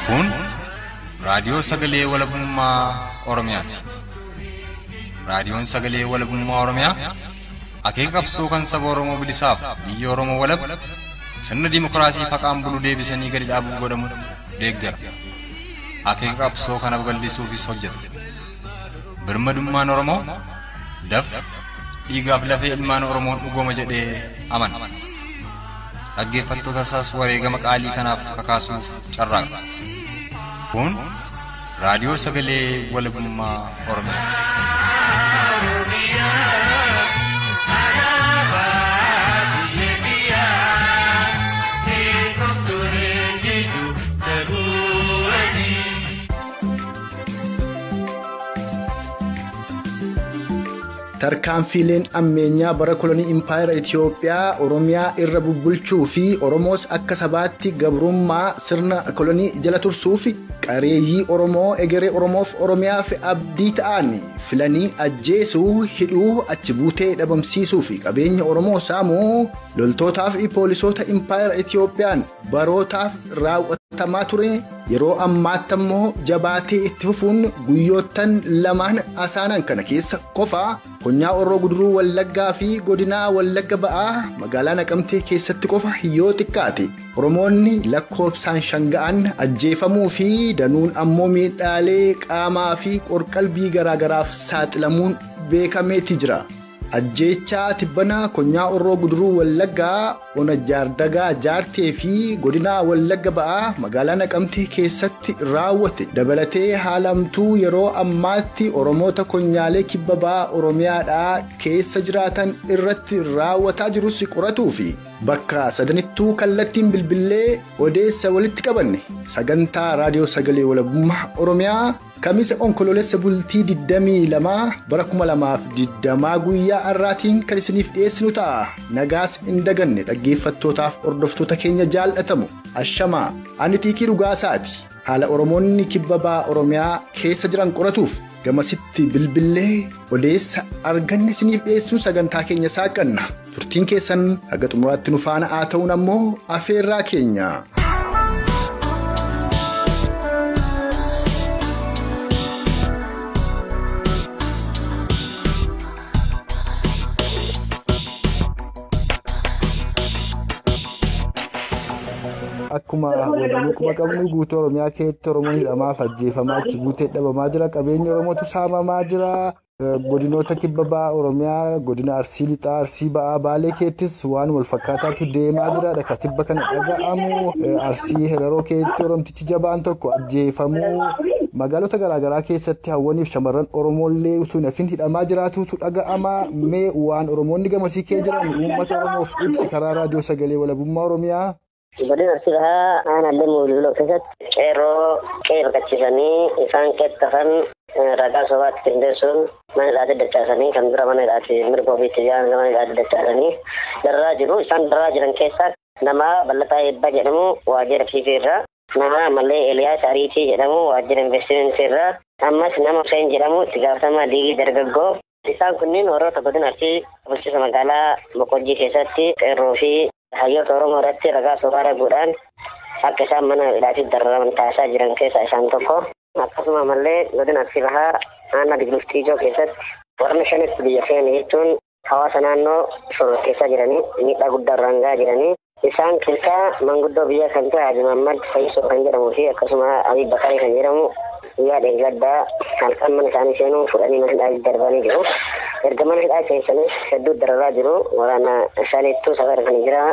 Kun raadiyoo sagalee walabummaa Oromiyaati. Raadiyoon sagalee walabummaa Oromiyaa akeeka qabsoo kan saba Oromoo bilisaaf biyya Oromoo walab sirna dimookiraasii faqaan bulu deebisanii gadi dhaabuuf godhamu deeggara. Akeeka qabsoo kana babal'isuufis hojjeta. Birmadummaan Oromoo dafqa dhiigaaf lafee ilmaan Oromoon dhugooma jedhee amana. Dhaggeeffattoota isaas wareegama qaalii kanaaf kakaasuuf carraaqa. Kun raadiyoo sagalee walabummaa Oromiyaati. tarkaanfiileen ammeenyaa bara kolonii impaayera Itiyoophiyaa Oromiyaa irra bubbulchuu fi Oromoos akka sabaatti gabrummaa sirna kolonii jala tursuu fi qareeyyii Oromoo egeree Oromoof Oromiyaaf abdii ta'an filanii ajjeesuu hidhuu achi buutee dhabamsiisuu fi qabeenya Oromoo saamuu loltootaaf fi poolisoota impaayera Itiyoophiyaan barootaaf raawwatamaa ture yeroo ammaatti ammoo jabaatee itti fufuun guyyoottan lamaan asaanan kana keessa qofaa konyaa orroo guduruu wallaggaa fi godinaa wallagga ba'aa magaalaa naqamtee keessatti qofa yoo xiqqaate oromoonni lakkoofsaan shanga'an ajjeefamuu fi danuun ammoo miidhaalee qaamaa fi qorqalbii garaagaraaf saaxilamuun beekameeti jira. ajjeechaa tibbanaa konyaa orroo guduruu wallaggaa ona jaardagaa jaartee fi godinaa wallagga ba'aa magaalaa naqamtee keessatti raawwate dabalatee haalamtuu yeroo ammaatti oromoota konyaalee kibba ba'aa oromiyaadhaa keessa jiraatan irratti raawwataa jirus qoratuu fi bakka sadanittuu kallattiin bilbilee odeessa walitti qabanne sagantaa raadiyoo sagalee walabummaa oromiyaa kamisa onkoloolessa bultii 22 bara 2020 guyyaa har'aatiin kan isiniif dhiyeessinu ta'a nagaas hin daganne dhaggeeffattootaaf hordoftoota keenya jaallatamu ashamaa ani xiiqii dhugaasaati haala oromoonni kibba ba'aa oromiyaa keessa jiran qoratuuf gamasitti bilbilee odeessa arganne isiniif dhiyeessuun sagantaa keenya saaqanna turtiin keessan haga xumuraatti nu faana haa ta'uun ammoo afeerraa keenya. Akkuma waliin quba qabnu guutuu Oromiyaa keessatti Oromoon hidhamaaf ajjeefamaa achi buutee dhabamaa jira. Qabeenya Oromootu saamamaa jira. Godinoota kibba ba'aa Oromiyaa godina Arsii Lixaa Arsii ba'aa Baalee keettis waan wal fakkaataatu deemaa jira. Dhaka tibba kana dhaga'amu Arsii Heraroo keessatti Oromtichi jabaan tokko ajjeefamuu magaalota garaagaraa keessatti hawwaniif shamarran Oromooillee utuu nafin hidhamaa jiraatutu dhaga'ama. Mee waan Oromoonni gamasii kee jiran uummata Oromoof ibsi karaa raadiyoo sagalee walabummaa Oromiyaa. Godina Arsii bahaa aanallee muuliloo keessatti qeerroo qe'ee baqachiisanii isaan qeexxafan ragaa sobaatti qindeessuun mana hidhaatti dachaasanii kan dura mana hidhaatti mirga ofiitti jaan mana hidhaatti dachaasanii darraa jiru. Isaan darraa jiran keessaa nama Ballataa Eebbaa jedhamu waajjira fiifee irraa nama ammallee Eliyaas Ariitii jedhamu waajjira investimentii irraa ammas nama Hussein jedhamu itti gaafatamaa liigii dargaggoo isaan kunniin warroota godina Arsii bulchiinsa magaalaa Boqojjii keessatti qeerroo fi hayyoota Oromoo irratti ragaa sobaa raguudhaan akka isaan mana hidhaatti dararaman taasisaa jiran keessaa isaan tokko. Akkasuma ammallee godina Arsii bahaa aanaa Digiluftii Ijoo keessatti warra shanitti biyya feene jechuun hawaasa naannoo shororkeessaa jiranii miidhaa guddaa irraan gahaa jiranii. Isaan keessaa manguddoo biyya kan ta'e Haji Mahammad Fayyisoo kan jedhamuu fi akkasuma Abiy Bakarii kan jedhamu guyyaa dheeggaddaa halkan mana isaanii seenuun fudhanii mana hidhaatti darbanii jiru. erga mana hidhaa seensanis hedduu dararaa jiru waraana isaaniittuu safara kan jira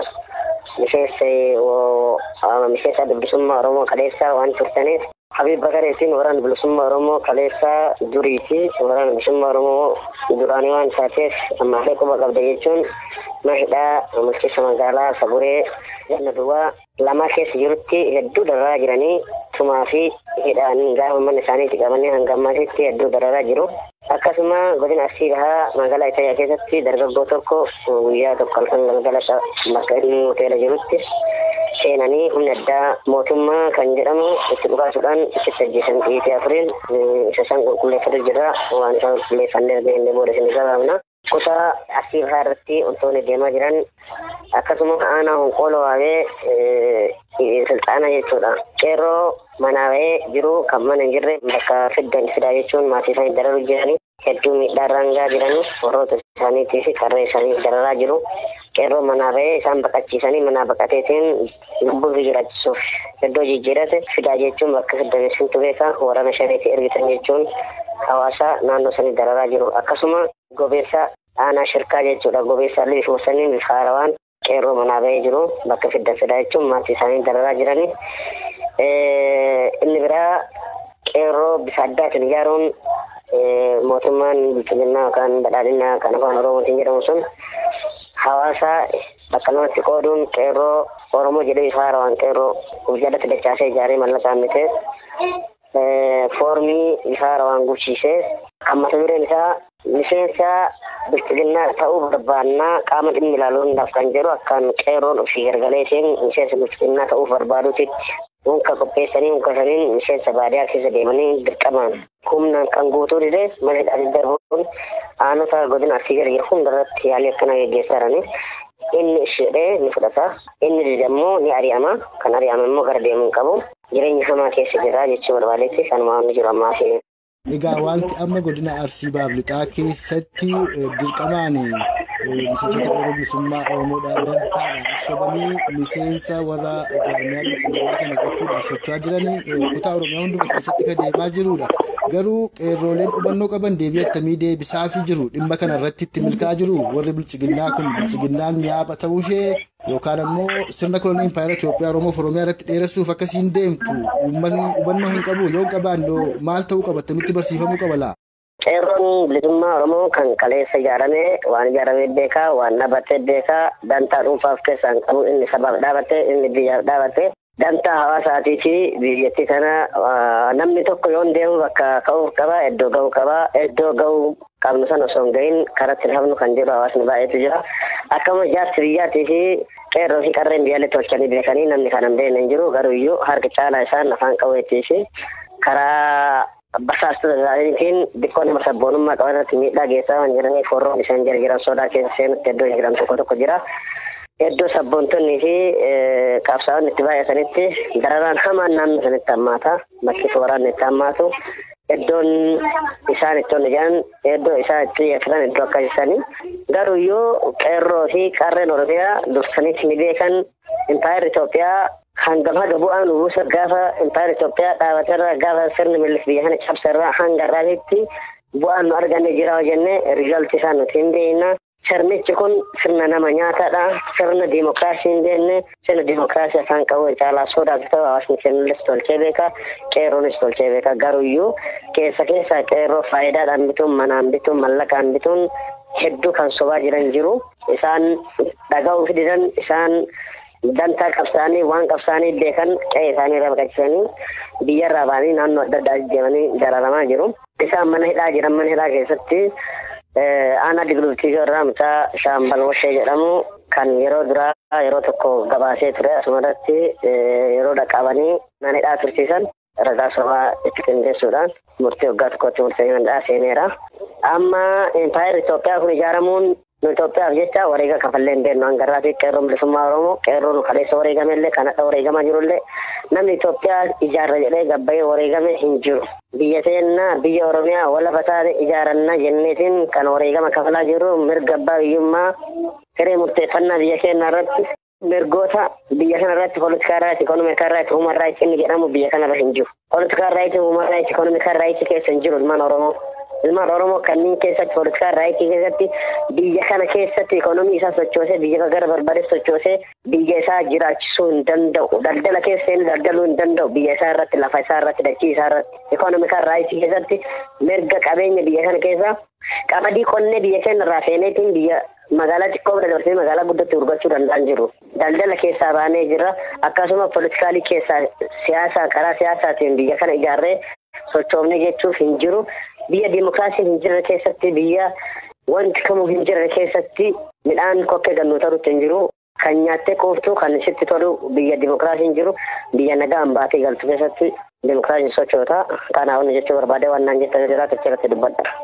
miseensa bilisummaa oromoo kaleessaa waan turtaniif Habib Bakareetiin waraana bilisummaa oromoo kaleessaa durii fi waraana bilisummaa oromoo duraanii waan taateef ammaallee quba qabda jechuun mana hidhaa bulchiinsa magaalaa Saburee ganna duwwaa lama keessa jirutti hedduu dararaa jiranii tumaa fi hidhaan gaafa mana isaaniitti qabanii hanga ammaatitti hedduu dararaa jiru. Akkasuma godina Arsii bahaa magaalaa Itayaa keessatti dargaggoo tokko guyyaa tokko halkan galgala bakka inni hoteela jirutti seenanii humna addaa mootummaa kan jedhamu itti dhugaasuudhaan itti ajjeesan dhiitii afuriin isa isaan qulqulleeffatu jira waan isaan qulqulleeffannee argee booda isin gabaabna. kutaa asii bahaa irratti wantoonni deemaa jiran akkasuma aanaa honqooloo waabee silxaana jechuudha. Qeerroo manaa bahee jiru kan mana hin jirre bakka fiddan fidaa jechuun maatii isaanii dararuu jiranii hedduu miidhaarraan gaa jiranii warroota isaaniitii fi qarree isaanii dararaa jiru. Qeerroo manaa bahee isaan baqachiisanii manaa baqateetiin lubbuu fi jiraachisuuf iddoo jijjiirate fidaa jechuun bakka fiddameessintu beeka waraana shaniitti ergitan jechuun hawaasa naannoo sanii dararaa jiru. Akkasuma gobeessa aanaa shirkaa jechuudha. Gobeessa illee bifuma sanii bifa haarawaan qeerroo manaa bahee jiru bakka fiddan fidaa jechuun maatii isaanii dararaa jiranii. Inni biraa qeerroo bifa addaatiin ijaaruun mootummaan bulchiinsa yookaan badhaadhina kan afaan oromootiin jedhamu sun hawaasa bakka lamatti qooduun qeerroo oromoo jedhee bifa haarawaan qeerroo jalatti dachaasee ijaaree mallaqaan bitee foormii bifa haarawaan guuchiisee kan mata dureen isaa miseensa bilchiginnaa ta'uu barbaannaa qaama dhimmi ilaaluu hundaaf kan jedhu akkaan qeerroon ofii gargalee isheen miseensa bilchiginnaa ta'uuf barbaaduutitti unka qopheessanii unka saniin miseensa baadiyaa keessa deemanii dirqamaan humnaan kan guutuu dide mana hidhaatti darbuun aanota godina arsii gara hundarratti yaalii akkana geggeessaa jiranii inni ishee ni fudhata inni dide immoo ni ari'ama kan ari'ame immoo gara deemuu qabu jireenya hamaa keessa jira jechuu barbaadetti kan waan jiru ammaa fi Egaa wanti amma godina Arsii Baaflixaa keessatti dirqamaan miseensota yeroo bilisummaa Oromoodhaan dantaadhaan sobanii miseensa warra jaarmiyaa bilisummaa kana gochuudhaaf socho'aa jiranii kutaa Oromiyaa hunduma keessatti kan deemaa jirudha. Garuu qeerrooleen hubannoo qaban deebii attamii deebisaafii jiru dhimma kana irratti itti milkaa'aa jiru warri bilchiginnaa kun bilchiginnaan mi'aaba ta'uushee yookaan ammoo sirna kolonii impaayera Itoophiyaa Oromoof Oromiyaa irratti dheeressuuf akkasiin deemtu uummanni hubannoo hin qabu yoo hin qabaanne maal ta'uu qaba attamitti barsiifamuu qaba laa? Qeerroon bilisummaa Oromoo kan kaleessa ijaarame waan ijaaramee beekaa waan dhaabbatee beekaa dantaa dhuunfaaf keessaan qabu inni sabaaf dhaabate inni biyyaaf dhaabate dantaa hawaasaatii fi biyyattii kana namni tokko yoo deemu bakka ka'uuf qaba iddoo ga'uu qaba iddoo ga'uu qabnu sana osoo hin gahin karatti hafnu kan jedhu hawaasni baay'eetu jira akkama jaarsi biyyaatii fi qeerroo fi qarreen biyyaallee tolchanii beekanii namni kana hin beekne hin jiru garuu iyyuu harka caalaa isaan afaan qabeettii fi karaa basaastota isaaniitiin xiqqoo nama sabboonummaa qaban irratti miidhaa geessaa waan jiraniif warroon isaan jira jiran sodaa keessa seenutti iddoo jiran tokko tokko jira. Iddoo sabboontonnii fi qabsaa'onni itti baay'atanitti dararaan hamaan naannoo sanitti hammaata. Bakki waraanni itti hammaatu. Iddoon isaan itti hojjetan iddoo isaan itti xiyyeeffatan iddoo akkasisanii. Garuu iyyuu qeerroo fi qarreen Oromiyaa dursanitti ni beekan impaayerri Itoophiyaa hangam haga bu'aan buusa gaafa impaayerri Itoophiyaa dhaabaterra gaafa sirni millis biyya kana cabsarraa hanga irraatitti bu'aan nu arganne jira jennee riizaltii isaa nuti hin beekna. Sirnichi kun sirna nama nyaataadha. Sirna diimokiraasii hin beekne sirna diimokiraasii afaan qabu caalaa sodaatu ta'u hawaasni kennulles tolchee beeka qeerroonis tolchee beeka garuuyyuu keessa keessa qeerroo faayidaadhaan bituun manaan bituun mallaqaan bituun hedduu kan sobaa jiran jiru. Isaan dhaga'uu fididan isaan dantaa qabsaanii waan qabsaanii beekan qe'ee isaanii irraa baqachiisanii biyyarraa ba'anii naannoo adda addaa deemanii dararamaa jiru. Isaan mana hidhaa jiran mana hidhaa keessatti aanaa diglubtiisoo irraa mucaa shaambal washee jedhamu kan yeroo duraa yeroo tokko gabaasee ture asumarratti yeroo dhaqqabanii mana hidhaa tursiisan ragaa sobaa itti qindeessuudhaan murtii waggaa tokkotti murtee mandhaa seeneera. Amma impaayerri Itoophiyaa kun ijaaramuun nu Itoophiyaaf jecha wareega kafallee hin beeknu hangarraa fi qeerroon bilisummaa Oromoo qeerroon kaleessa wareegame illee kan akka wareegamaa jiru illee namni Itoophiyaa ijaarra jedhee gabbayee wareegame hin jiru. Biyya seenna biyya Oromiyaa walafa taate ijaaranna jenneetiin kan wareegama kafalaa jiru mirga abbaa biyyummaa hiree murteeffannaa biyya keenya irratti mirgoota biyya kana irratti poolitikaa raayit ikonomikaa raayit huuman raayit inni jedhamu biyya kana irra hin jiru. Poolitikaa raayit huuman raayit ikonomikaa raayit keessa hin jiru ilmaan Oromoo. ilmaan oromoo kanneen keessatti poolitikaa raayitii keessatti biyya kana keessatti ikonomii isaa sochoosee biyya gara barbaade sochoosee biyya isaa jiraachisuu hin danda'u daldala keessa inni daldaluu hin danda'u biyya isaa irratti lafa isaa irratti dachii isaa irratti ikonomikaa raayitii keessatti mirga qabeenya biyya kana keessa qamadii qonnee biyya keenya irraa feeneetiin biyya magaalaa xiqqoo bira dabarsee magaalaa guddatti gurgurachuu danda'an jiru. Daldala keessaa baanee jira akkasuma pooletikaalii keessaa siyaasaa karaa siyaasaatiin biyya kana ijaarree sochoofne jechuuf hin jiru. Biyya diimokiraasiin hin jirre keessatti biyya wanti kamuu hin jirre keessatti midhaan kokkee gannuu ta'utti hin jiru. Kan nyaattee quuftu kan sitti tolu biyya diimokiraasiin jiru biyya nagaan baatee galtu keessatti diimokiraasiin sochoota. Kanaaf jechuu barbaade waan naan jettan jiraatu achirratti dubbadha.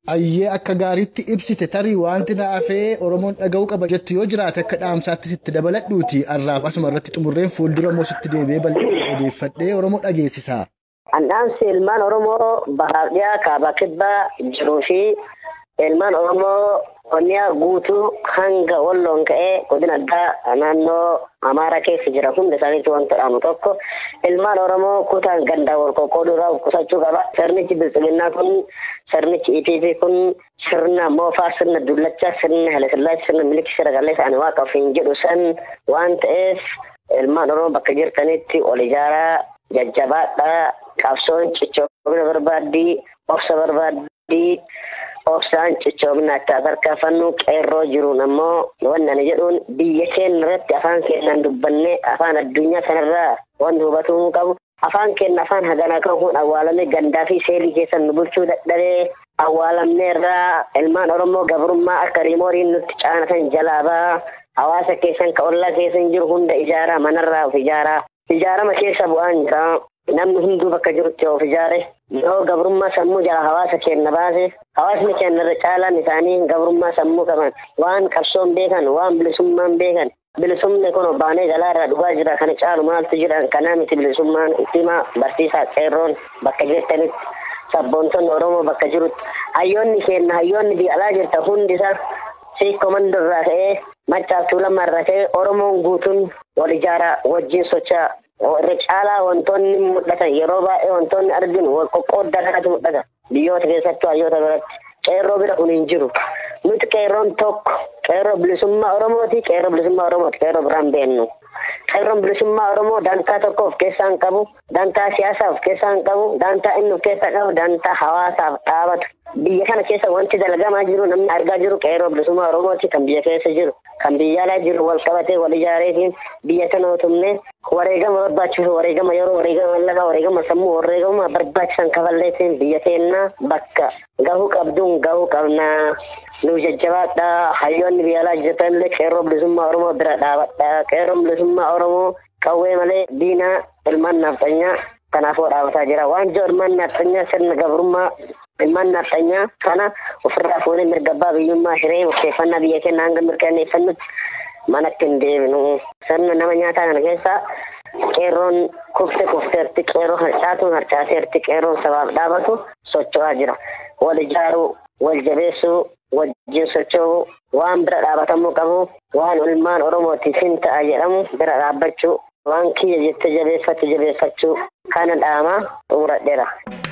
Ayyee akka gaariitti ibsite tarii wanti na hafee Oromoon dhaga'uu qaba jettu yoo jiraate akka dhaamsaatti sitti dabaladhuuti har'aaf asuma irratti xumurreen fuuldura immoo sitti deebi'ee bal'ee odeeffadhee Oromoo dhageessisa. Annaamsi ilmaan Oromoo bahaaf dhiyaa kaabaa kibbaa jiruu fi ilmaan Oromoo Oromiyaa guutuu hanga walloon ka'ee godina addaa naannoo Amaaraa keessa jira hunda isaaniitu wanta dhaamu tokko ilmaan Oromoo kutaan gandaa wal qoqqooduu irraa qusachuu qaba. Sirnichi biltsiginnaa kun sirnichi EPP kun sirna moofaa sirna dullachaa sirna Hayilasillaasee sirna miliki sirna qalleessa ani waaqa ofiin jedhu san waan ta'eef ilmaan Oromoo bakka jirtanitti ol ijaaraa jajjabaadhaa qabsoon cichoomina barbaaddii obsa barbaaddii obsaan cichoomina akka tarkaanfannu qeerroo jiruun ammoo wanni ani jedhuun biyya keenya irratti afaan keenyaan dubbannee afaan addunyaa kanarraa wanti hubatamuu qabu afaan keenya afaan haganaa kan kun awwaalamee gandaa fi seerii keessan nu bulchuu dadhabee awwaalamnee irraa ilmaan oromoo gabrummaa akka riimooriin nutti caanatan jalaabaa hawaasa keessan ka ollaa keessan jiru hunda ijaaraa manarraa of ijaaraa ijaarama keessa bu'aan jira namni hunduu bakka jirutti of ijaare yoo gabrummaa sammuu jala hawaasa keenya baase hawaasni keenya irra caalaan isaanii gabrummaa sammuu qaban waan qabsoon beekan waan bilisummaan beekan bilisumni kun baanee jalaa irraa dhugaa jira kana caalu maaltu jira kanaa miti bilisummaan ittimaa barsiisaa qeerroon bakka jirtanitti sabboontonni oromoo bakka jirutti hayyoonni keenya hayyoonni biyya alaa jirta hundi isaa siikoomando irraa ka'ee maccaaf tuulamaa irraa ka'ee oromoon guutuun wal ijaaraa wajjin socho'aa irra caalaa wantoonni mul'atan yeroo baay'ee wantoonni arginu wal qoqqooddaa kanatu mul'ata biyyoota keessattuu hayyoota biratti qeerroo bira kun hin jiru nuti qeerroon tokko qeerroo bilisummaa oromooti qeerroo bilisummaa oromooti qeerroo biraan beennu qeerroon bilisummaa oromoo dantaa tokko of keessaa hin qabu dantaa siyaasaa of keessaa hin qabu dantaa inni of keessaa qabu dantaa hawaasaaf dhaabatu biyya kana keessa wanti dalagamaa jiru namni argaa jiru qeerroo bilisummaa oromooti kan biyya keessa jiru kan biyya alaa jiru wal qabatee wal ijaareetiin biyya kana utumne wareegama barbaachisu wareegama yeroo wareegama lafaa wareegama sammuu wareegama barbaachisan kafalleetiin biyya keenya bakka gahuu qabduun gahuu qabnaa nu jajjabaadha hayyoonni biyya alaa jirtanillee qeerroo bilisummaa oromoo bira dhaabadha qeerroon bilisummaa oromoo qawwee malee diinaa ilmaan nafxanyaa kanaafuu dhaabataa jira waan jiru ilmaan nafxanyaa sirna gabrummaa ilmaan nafxanyaa kana ofirraa fuunee mirga abbaa biyyummaa hiree murteeffannaa biyya keenya hanga mirkaneeffannutti manatti hin deebinu sirna nama nyaataa kana keessaa qeerroon kufte kufteerti qeerroo harcaatuun harcaateerti qeerroon sabaaf dhaabatu socho'aa jira wal ijaaruu wal jabeessuu wajjin socho'uu waan bira dhaabatamuu qabu waan ilmaan oromootiif hin ta'a jedhamu bira dhaabbachuu waan kiyya jette jabeeffatu jabeeffachuu kana dhaamaa xumuradheera.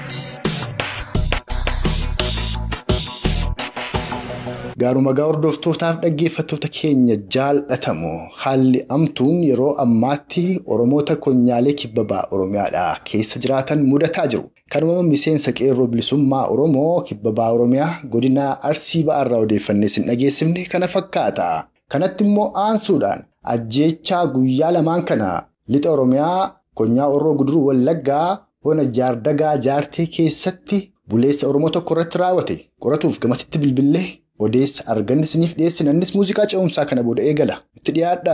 Gaaruma gaa hordoftootaaf dhaggeeffattoota keenya jaalatamu haalli amtuun yeroo ammaatti Oromoota konyaalee kibbabaa Oromiyaadhaa keessa jiraatan mudataa jiru. Kanuma miseensa qeerroo bilisummaa Oromoo kibbabaa Oromiyaa godina Arsii ba'aarraa odeeffannee sin dhageessifne kana fakkaata. Kanatti immoo aansuudhaan ajjeechaa guyyaa lamaan kana lixa Oromiyaa konyaa Orroo Guduruu Wallaggaa hona jaardagaa jaartee keessatti buleessa Oromoo tokko irratti raawwate qoratuuf gamasitti bilbilee odeessa arganne isiniif dhiyeessina innis muuziqaa ce'umsaa kana booda eegala itti dhiyaadha.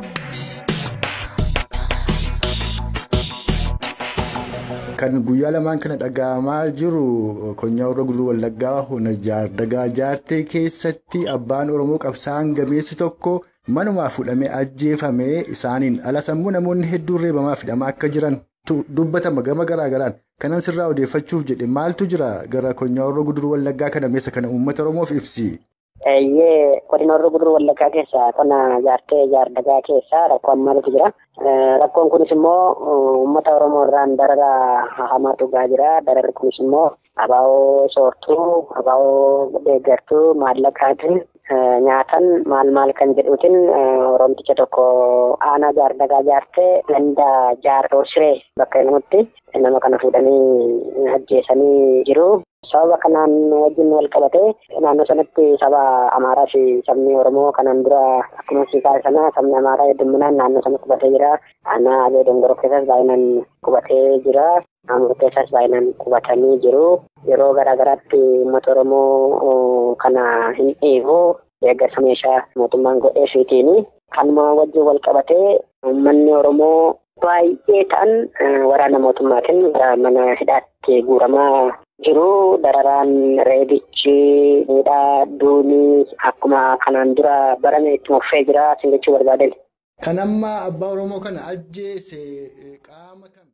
Kan guyyaa lamaan kana dhaga'amaa jiru konyaa Orroo Guduruu Wallaggaa hona jaardagaa jaartee keessatti abbaan Oromoo qabsaa'aan gameessi tokko manumaa fuudhamee ajjeefamee isaaniin ala sammuu namoonni hedduun reebamaa fidhamaa akka jiran dubbatama gama garaagaraan kanan sirraa odeeffachuuf jedhe maaltu jira gara konyaa Orroo Guduruu Wallaggaa kana meessa kana uummata Oromoof ibsi. Eeyyee godina Orroo Guduruu Wallaggaa keessa qonna jaartee jaardagaa keessa rakkoo ammaatu jira. Rakkoon kunis immoo uummata Oromoo irraan darara hamaatu gaa jira. Dararri kunis immoo abaa'oo soortuu, abaa'oo deeggartuu, maallaqaatiin nyaatan maal maal kan jedhuutiin Oromticha tokko aanaa jaardagaa jaartee ganda jaarroo siree bakka namatti nama kana fuudhanii ajjeesanii jiru. Sababa kanaan wajjin wal qabatee naannoo sanatti saba Amaaraa fi sabni Oromoo kanaan dura akkuma siikaa sana sabni Amaaraa hedduminaan naannoo sana qubatee jira. Aanaa Abee Dongoroo keessas baay'inaan qubatee jira. Naannoo keessas baay'inaan qubatanii jiru. Yeroo garaa garaatti uummata Oromoo kana hin dhiibu. Deeggarsa meeshaa mootummaan godhee fiitiin kanuma wajjin wal qabatee uummanni Oromoo baay'ee ta'an waraana mootummaatiin mana hidhaatti guuramaa jiru dararaan reebichi miidhaa duunii akkuma kanaan dura barame itti fufee jira sin jechuu barbaadan. Kan amma abbaa Oromoo kana ajjeese qaama kam?